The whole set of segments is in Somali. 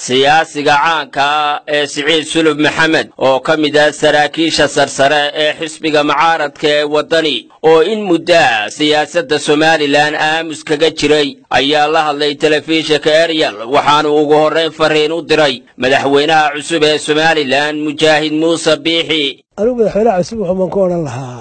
siyaasiga caanka ah ee siciid sulub maxamed oo ka mid ah saraakiisha sarsare ee xisbiga mucaaradka ee waddani oo in muddo ah siyaasadda somalilan aamus kaga jiray ayaa la hadlay telefishinka eryal waxaanu ugu horrayn fariin u diray madaxweynaha cusub ee somalilan mujaahid muuse biixi anugu madaxweynaha cusub wuxuu baan ku odhan lahaa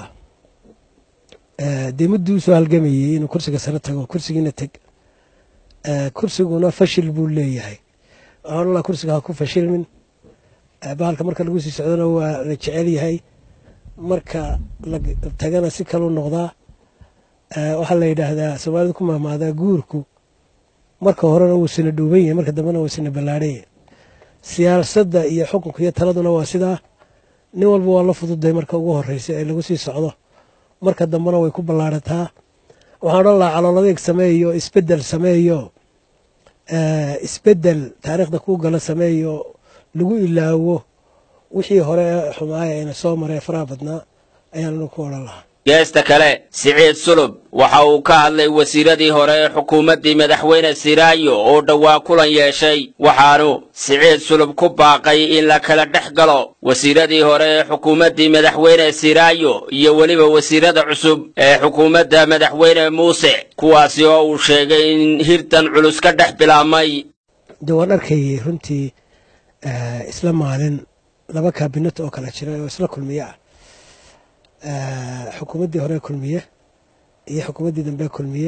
dee mudduu usoo halgamayey inuu kursiga sare tago kursigiina teg kursiguna fashil buu leeyahay waxaan odhan lahaa kursiga ha ku fashilmin bahalka marka lagu sii socdona waa la jecel yahay marka la tagana si kaluu noqdaa waxaa la yidhaahdaa soomaalida ku mahmaadaa guurku marka horena wuu sina dhuuban yahay marka dambena wuu sina ballaadhan yahay siyaasadda iyo xukunka iyo taladuna waa sidaa nin walba waa la fududay marka ugu horreysa ee lagu sii socdo marka dambena way ku ballaadhataa waxaan odhan lahaa calooladeeg sameeyo isbeddel sameeyo isbeddel taariikhda kuu gala sameeyo lagu ilaawo wixii hore ee xumaaya ayna soo maree faraha badnaa ayaanu ku odhan lahaa geesta kale siciid sulub waxa uu ka hadlay wasiiradii hore ee xukuumaddii madaxweyne siraayo oo dhowaa kulan yeeshay waxaanu siciid sulub ku baaqay in la kala dhex galo wasiiradii hore ee xukuumaddii madaxweyne siraayo iyo weliba wasiirada cusub ee xukuumadda madaxweyne muuse kuwaasi oo uu sheegay in hirtan culus ka dhex bilaabmay de waan arkayay runtii isla maalin laba kaabinet oo kala jira oo isla kulmiye ah xukuumaddii hore kulmiye iyo xukuumaddii dambe kulmiye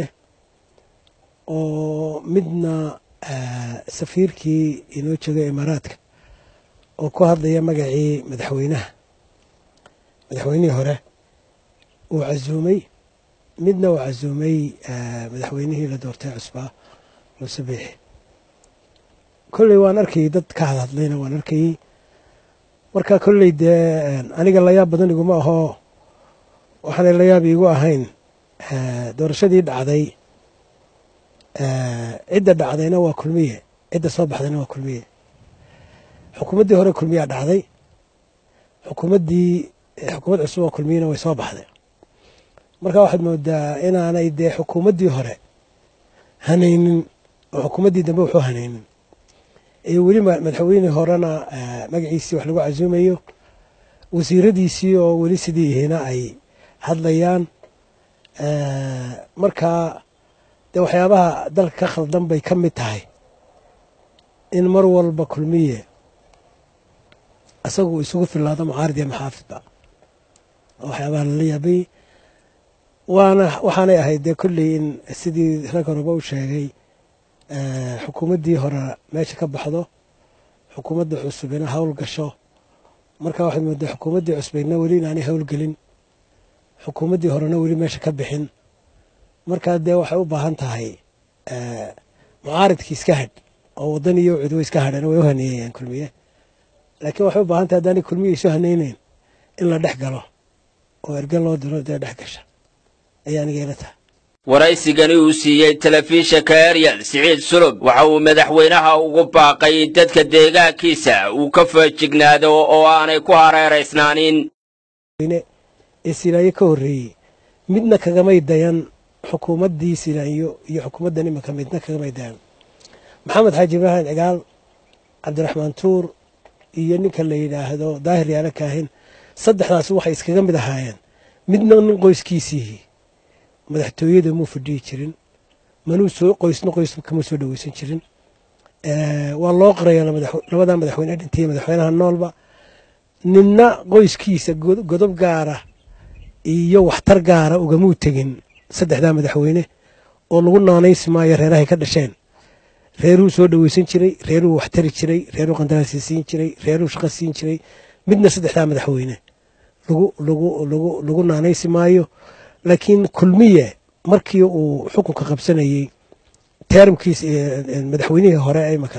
oo midna safiirkii inoo joogay imaaraadka oo ku hadlaya magacii madaxweynaha madaxweynihii hore uu casuumay midna uu casuumay madaxweynihii la doortay cusbaa muuse biixi kolley waan arkayey dad ka hadhadlayna waan arkayey marka kolley dee aniga layaab badan iguma ahoo waxaanay layaab iigu ahayn doorashadii dhacday cidda dhacdayna waa kulmiye cidda soo baxdayna waa kulmiye xukuumaddii hore kulmiyaa dhacday xukuumaddii xukuumad cusub oo kulmiyena way soo baxday marka waxaad moodaa inaanay dee xukuumaddii hore hanaynin oo xukuumaddii dambe wuxuu hanaynin iyo weli madaxweynihii horena magaciisii wax lagu casuumayo wasiiradiisii oo weli sidii ihina ay hadlayaan marka dee waxyaabaha dalka ka khaldan bay ka mid tahay in mar walba kulmiye isagu isugu filaado mucaarid iyo maxaafidba waxyaabaha lala yaabay waana waxaanay ahayd dee kolley in sidii rag horeba u sheegay xukuumaddii hore meesha ka baxdo xukuumadda cusubina hawl gasho marka waxaad moodaa xukuumaddii cusbaydna weli inaanay howlgelin xukuumaddii horena weli meesha ka bixin markaa dee waxay u baahan tahay mucaaridkii iska hadh oo waddan iyo cudwo iska hadheen way u haneeyayaan kulmiye laakiin waxay u baahan tahay haddaanay kulmiye isu hanayneyn in la dhex galo oo erge loo diro dee dhex gasha ayaa aniga ila tahay waraysigani uu siiyey telefishinka eryal siciid sulub waxa uu madaxweynaha ugu baaqay in dadka deegaankiisa uu ka feejignaado oo aanay ku hareeraysnaanin ee silaayo ka horreeyey midna kagamay dayan xukuumaddii silaayo iyo xukuumaddan iminka midna kagamay dayan maxamed xaaji ibraahim cigaal cabdiraxmaan tuur iyo ninka la yidhaahdo daahir yaala kaahin saddexdaas waxay iskaga mid ahaayeen midna nin qoyskiisii madaxtooyada muu fadhiyi jirin manuu soo qoysna qoys kama soo dhaweysan jirin waa loo qoraya labadaa madaxweyne dhintay madaxweynaha noolba ninna qoyskiisa godob gaara iyo waxtar gaara ugamuu tegin saddexdaa madaxweyne oo lagu naanaysi maayo reerahay ka dhasheen reeruu soo dhaweysan jiray reeruu waxtari jiray reeruu qandaraasi siin jiray reeruu shaqo siin jiray midna saddexdaa madaxweyne lagu naanaysi maayo laakiin kulmiye markii uu xukunka qabsanayey teeramkiis madaxweynihii hore imaka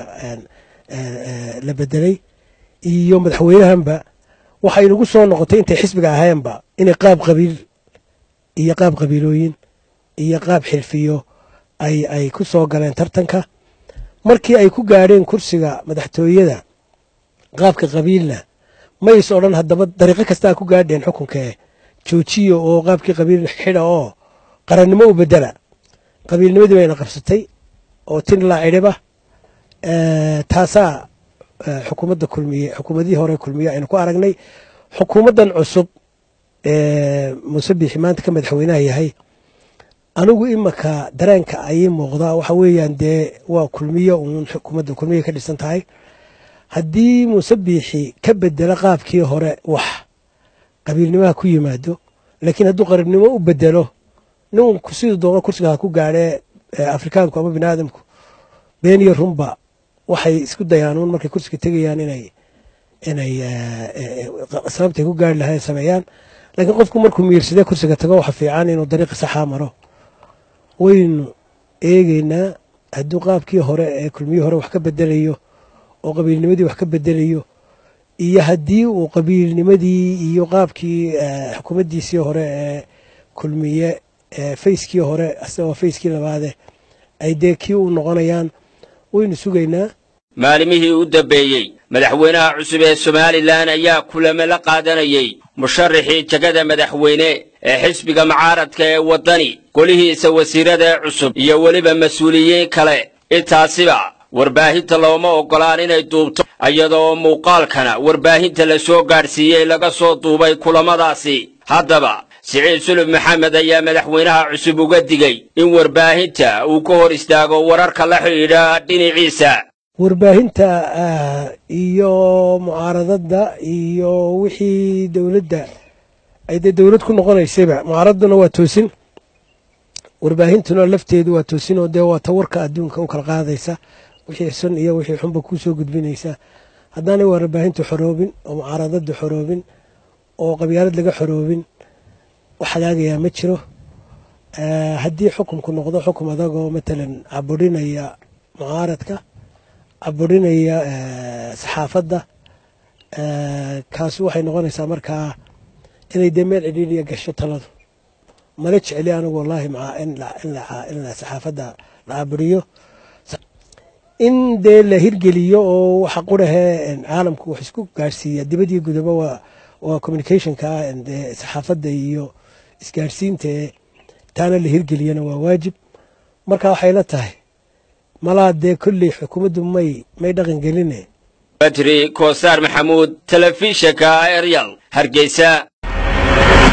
la bedelay iyo madaxweynahanba waxay nagu soo noqotay intay xisbiga ahayeenba inay qaab qabiil iyo qaab qabiilooyin iyo qaab xilfiyo ay ku soo galeen tartanka markii ay ku gaadheen kursiga madaxtooyada qaabka qabiilna mays odhan haddaba dariiqo kastaa ku gaadheen xukunkee joojiya oo qaabkii qabiil xidha oo qarannimo u bedela qabiilnimadii bayna qabsatay oo tin laa cidhiba taasaa xukuumadda kulmiye xukuumadihii hore kulmiye aynu ku aragnay xukuumaddan cusub muuse biixi maanta ka madaxweynaha yahay anigu imaka dareenka ayii muuqdaa waxa weeyaan dee waa kulmiye uun xukuumadda kulmiye ka dhisan tahay haddii muuse biixi ka bedelo qaabkii hore wax qabiilnimaha ku yimaado laakiin hadduu qaribnimo u bedelo nin siduu doono kursiga ha ku gaadhee afrikaanku ama bini aadamku been iyo runba waxay isku dayaan uun markay kursiga tegayaan inay inay sababtay ku gaari lahayn sameeyaan laakiin qofku markuu miirsadee kursiga tago waxa fiican inuu dariiqi saxaa maro waynu eegeynaa hadduu qaabkii hore ee kulmiyii hore wax ka bedelayo oo qabiilnimadii wax ka bedelayo iyo haddii uu qabiilnimadii iyo qaabkii xukuumaddiisii hore ee kulmiye fayskii hore asagoo fayskii labaade ay dee kii u noqonayaan waynu sugaynaa maalimihii u dambeeyey madaxweynaha cusub ee somalilan ayaa kulamo la qaadanayey musharaxii jegada madaxweyne ee xisbiga mucaaradka ee waddani golihiisa wasiirada ee cusub iyo weliba mas-uuliyiin kale intaasiba warbaahinta looma oggolaan inay duubto iyadoo muuqaalkana warbaahinta la soo gaadhsiiyey laga soo duubay kulamadaasi haddaba siciid sulub maxamed ayaa madaxweynaha cusub uga digey in warbaahinta uu ka hor istaago wararka la xidhiidha dhinaciisa warbaahinta iyo mucaaradadda iyo wixii dowladda ay dee dowlad ku noqonaysayba mucaaraduna waa toosin warbaahintuna lafteedu waa toosin oo dee waa ta warka adduunka u kala qaadaysa wixii sun iyo wixii xunba kuu soo gudbinaysa haddaanay warbaahintu xoroobin oo mucaaradadu xoroobin oo qabyaalad laga xoroobin wax hagaagayaa ma jiro haddii xukunku noqdo xukum adagoo matalan caburinaya mucaaradka caburinaya saxaafadda kaasi waxay noqonaysaa markaa inay dee meel cidhiidhiya gasho taladu mala jecli anigu wallaahi maa in la saxaafadda la caburiyo in dee la hirgeliyo oo waxa qurahee caalamku wax isku gaarhsiiya dibadii gudaba waa waa communicationka dee saxaafadda iyo isgaarhsiinta taana la hirgeliyana waa waajib marka waxay la tahay malaa dee kolley xukuumaddu may may dhaqan geline badri koosaar maxamuud telefishinka eryal hargeysa